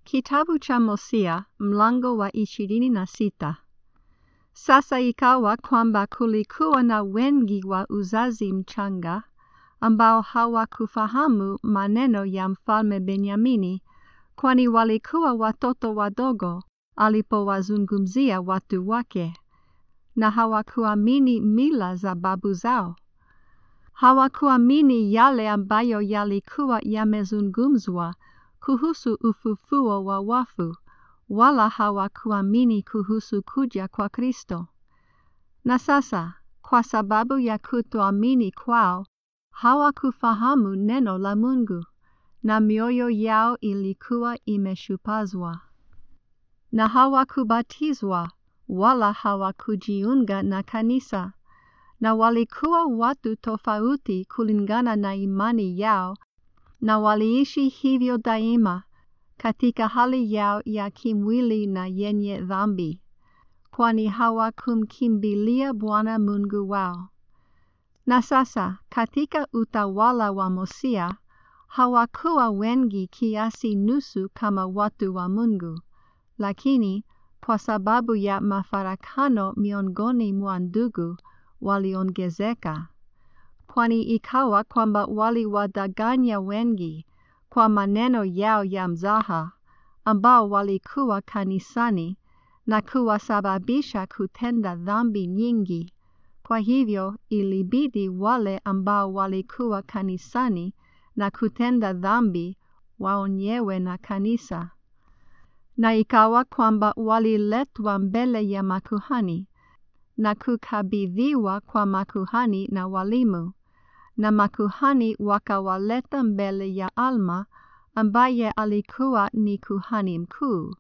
Kitabu cha Hosea mlango wa ishirini na sita. Sasa ikawa kwamba kulikuwa na wengi wa uzazi mchanga ambao hawakufahamu maneno ya mfalme Benyamini, kwani walikuwa watoto wadogo alipowazungumzia watu wake, na hawakuamini mila za babu zao. Hawakuamini yale ambayo yalikuwa yamezungumzwa kuhusu ufufuo wa wafu, wala hawakuamini kuhusu kuja kwa Kristo. Na sasa, kwa sababu ya kutoamini kwao, hawakufahamu neno la Mungu, na mioyo yao ilikuwa imeshupazwa. Na hawakubatizwa, wala hawakujiunga na kanisa, na walikuwa watu tofauti kulingana na imani yao, na waliishi hivyo daima katika hali yao ya kimwili na yenye dhambi, kwani hawakumkimbilia Bwana Mungu wao. Na sasa katika utawala wa Hosea hawakuwa wengi kiasi nusu kama watu wa Mungu, lakini kwa sababu ya mafarakano miongoni mwa ndugu waliongezeka, kwani ikawa kwamba waliwadanganya wengi kwa maneno yao ya mzaha, ambao walikuwa kanisani na kuwasababisha kutenda dhambi nyingi. Kwa hivyo ilibidi wale ambao walikuwa kanisani na kutenda dhambi waonyewe na kanisa. Na ikawa kwamba waliletwa mbele ya makuhani na kukabidhiwa kwa makuhani na walimu, na makuhani wakawaleta mbele ya Alma ambaye alikuwa ni kuhani mkuu.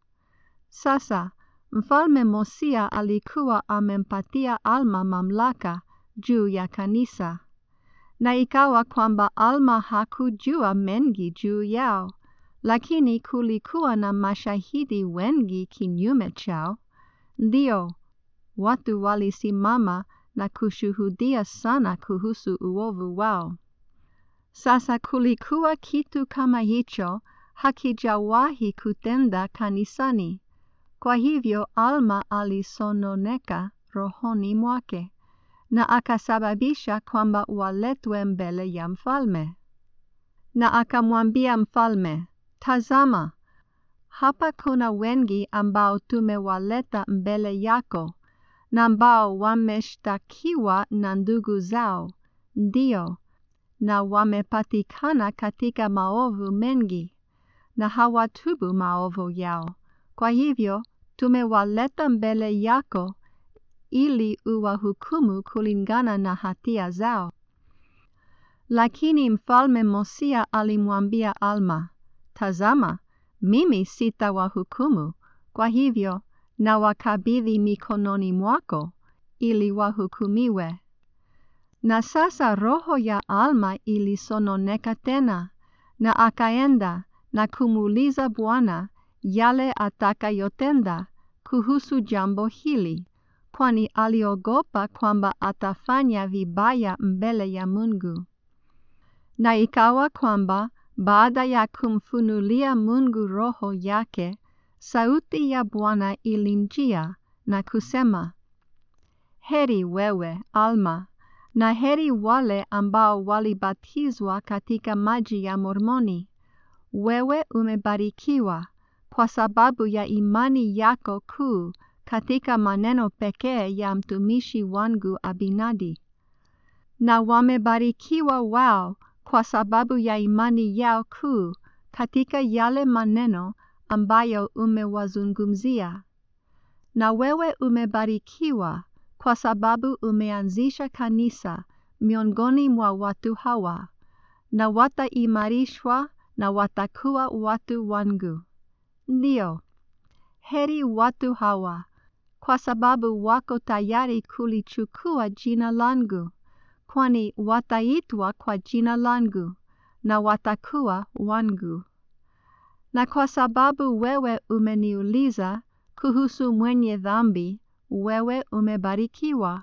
Sasa Mfalme Hosea alikuwa amempatia Alma mamlaka juu ya kanisa, na ikawa kwamba Alma hakujua mengi juu yao, lakini kulikuwa na mashahidi wengi kinyume chao. Ndio watu walisimama na kushuhudia sana kuhusu uovu wao. Sasa kulikuwa kitu kama hicho hakijawahi kutenda kanisani. Kwa hivyo Alma alisononeka rohoni mwake na akasababisha kwamba waletwe mbele ya mfalme. Na akamwambia mfalme, Tazama, hapa kuna wengi ambao tumewaleta mbele yako na ambao wameshtakiwa na ndugu zao, ndio, na wamepatikana katika maovu mengi, na hawatubu maovu yao. Kwa hivyo tumewaleta mbele yako ili uwahukumu kulingana na hatia zao. Lakini mfalme Hosea alimwambia Alma, Tazama, mimi sitawahukumu, kwa hivyo na wakabidhi mikononi mwako ili wahukumiwe. Na sasa roho ya Alma ilisononeka tena, na akaenda na kumuuliza Bwana yale atakayotenda kuhusu jambo hili, kwani aliogopa kwamba atafanya vibaya mbele ya Mungu. Na ikawa kwamba baada ya kumfunulia Mungu roho yake, sauti ya Bwana ilimjia na kusema, Heri wewe Alma, na heri wale ambao walibatizwa katika maji ya Mormoni. Wewe umebarikiwa kwa sababu ya imani yako kuu katika maneno pekee ya mtumishi wangu Abinadi. Na wamebarikiwa wao kwa sababu ya imani yao kuu katika yale maneno ambayo umewazungumzia. Na wewe umebarikiwa kwa sababu umeanzisha kanisa miongoni mwa watu hawa, na wataimarishwa na watakuwa watu wangu. Ndio, heri watu hawa, kwa sababu wako tayari kulichukua jina langu, kwani wataitwa kwa jina langu na watakuwa wangu. Na kwa sababu wewe umeniuliza kuhusu mwenye dhambi, wewe umebarikiwa.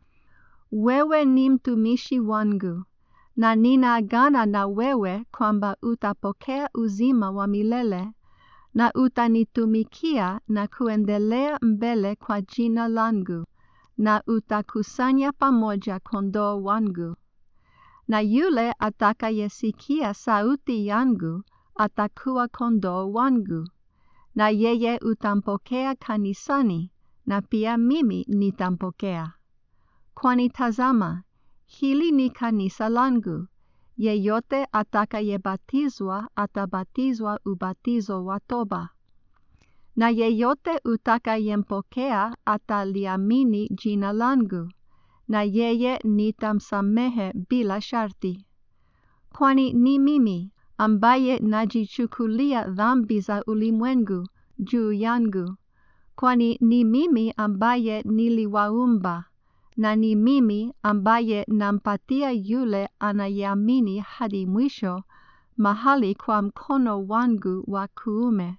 Wewe ni mtumishi wangu, na ninaagana na wewe kwamba utapokea uzima wa milele na utanitumikia na kuendelea mbele kwa jina langu, na utakusanya pamoja kondoo wangu. Na yule atakayesikia sauti yangu atakuwa kondoo wangu, na yeye utampokea kanisani, na pia mimi nitampokea. Kwani tazama, hili ni kanisa langu. Yeyote atakayebatizwa atabatizwa ubatizo wa toba. Na yeyote utakayempokea ataliamini jina langu, na yeye nitamsamehe bila sharti. Kwani ni mimi ambaye najichukulia dhambi za ulimwengu juu yangu, kwani ni mimi ambaye niliwaumba na ni mimi ambaye nampatia yule anayeamini hadi mwisho mahali kwa mkono wangu wa kuume.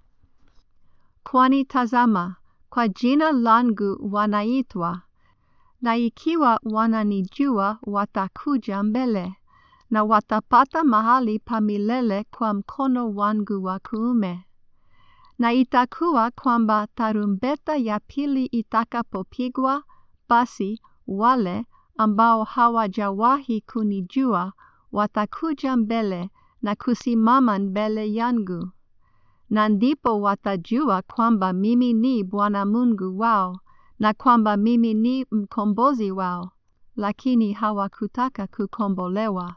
Kwani tazama, kwa jina langu wanaitwa, na ikiwa wananijua watakuja mbele, na watapata mahali pa milele kwa mkono wangu wa kuume. Na itakuwa kwamba tarumbeta ya pili itakapopigwa, basi wale ambao hawajawahi kunijua watakuja mbele na kusimama mbele yangu. Na ndipo watajua kwamba mimi ni Bwana Mungu wao na kwamba mimi ni mkombozi wao, lakini hawakutaka kukombolewa.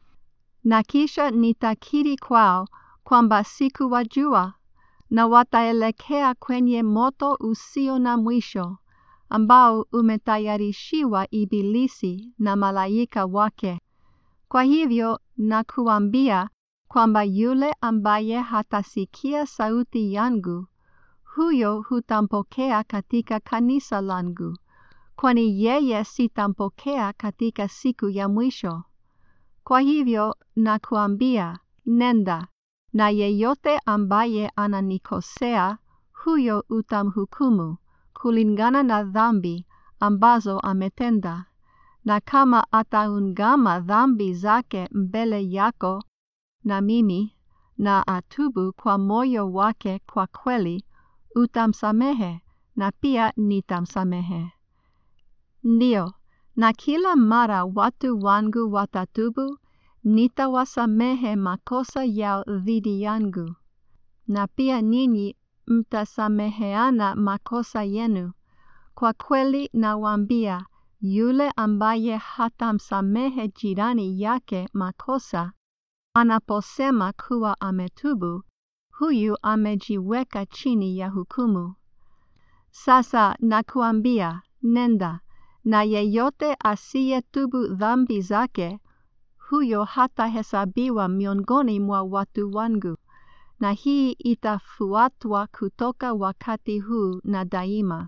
Na kisha nitakiri kwao kwamba sikuwajua, na wataelekea kwenye moto usio na mwisho ambao umetayarishiwa Ibilisi na malaika wake. Kwa hivyo nakuambia kwamba yule ambaye hatasikia sauti yangu, huyo hutampokea katika kanisa langu, kwani yeye sitampokea katika siku ya mwisho. Kwa hivyo nakuambia, nenda, na yeyote ambaye ananikosea, huyo utamhukumu kulingana na dhambi ambazo ametenda. Na kama ataungama dhambi zake mbele yako na mimi, na atubu kwa moyo wake kwa kweli, utamsamehe na pia nitamsamehe. Ndiyo, na kila mara watu wangu watatubu, nitawasamehe makosa yao dhidi yangu, na pia ninyi mtasameheana makosa yenu. Kwa kweli nawaambia, yule ambaye hatamsamehe jirani yake makosa, anaposema kuwa ametubu, huyu amejiweka chini ya hukumu. Sasa nakuambia, nenda, na yeyote asiyetubu dhambi zake, huyo hatahesabiwa miongoni mwa watu wangu, na hii itafuatwa kutoka wakati huu na daima.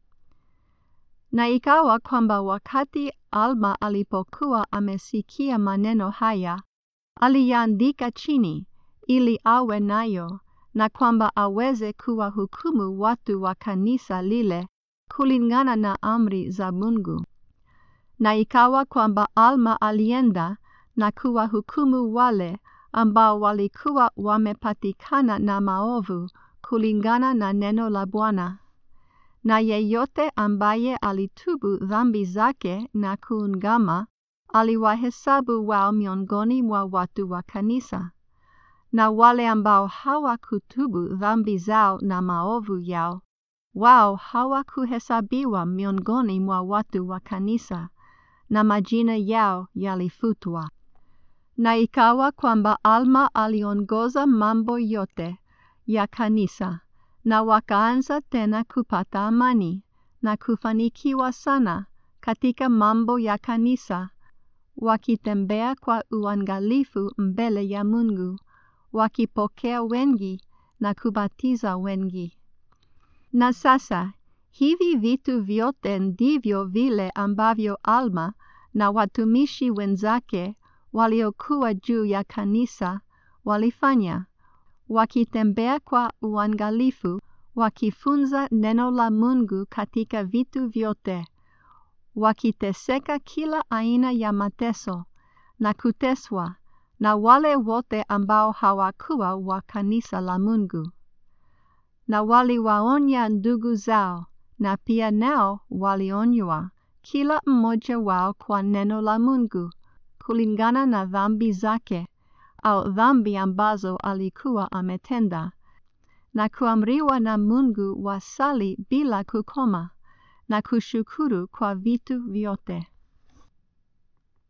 Na ikawa kwamba wakati Alma alipokuwa amesikia maneno haya, aliyaandika chini ili awe nayo, na kwamba aweze kuwahukumu watu wa kanisa lile kulingana na amri za Mungu. Na ikawa kwamba Alma alienda na kuwahukumu wale ambao walikuwa wamepatikana na maovu kulingana na neno la Bwana. Na yeyote ambaye alitubu dhambi zake na kuungama, aliwahesabu wao miongoni mwa watu wa kanisa. Na wale ambao hawakutubu dhambi zao na maovu yao, wao hawakuhesabiwa miongoni mwa watu wa kanisa, na majina yao yalifutwa. Na ikawa kwamba Alma aliongoza mambo yote ya kanisa, na wakaanza tena kupata amani na kufanikiwa sana katika mambo ya kanisa, wakitembea kwa uangalifu mbele ya Mungu, wakipokea wengi na kubatiza wengi. Na sasa hivi vitu vyote ndivyo vile ambavyo Alma na watumishi wenzake waliokuwa juu ya kanisa walifanya, wakitembea kwa uangalifu, wakifunza neno la Mungu katika vitu vyote, wakiteseka kila aina ya mateso na kuteswa na wale wote ambao hawakuwa wa kanisa la Mungu. na waliwaonya ndugu zao na pia nao walionywa kila mmoja wao kwa neno la Mungu kulingana na dhambi zake au dhambi ambazo alikuwa ametenda na kuamriwa na Mungu wasali bila kukoma na kushukuru kwa vitu vyote.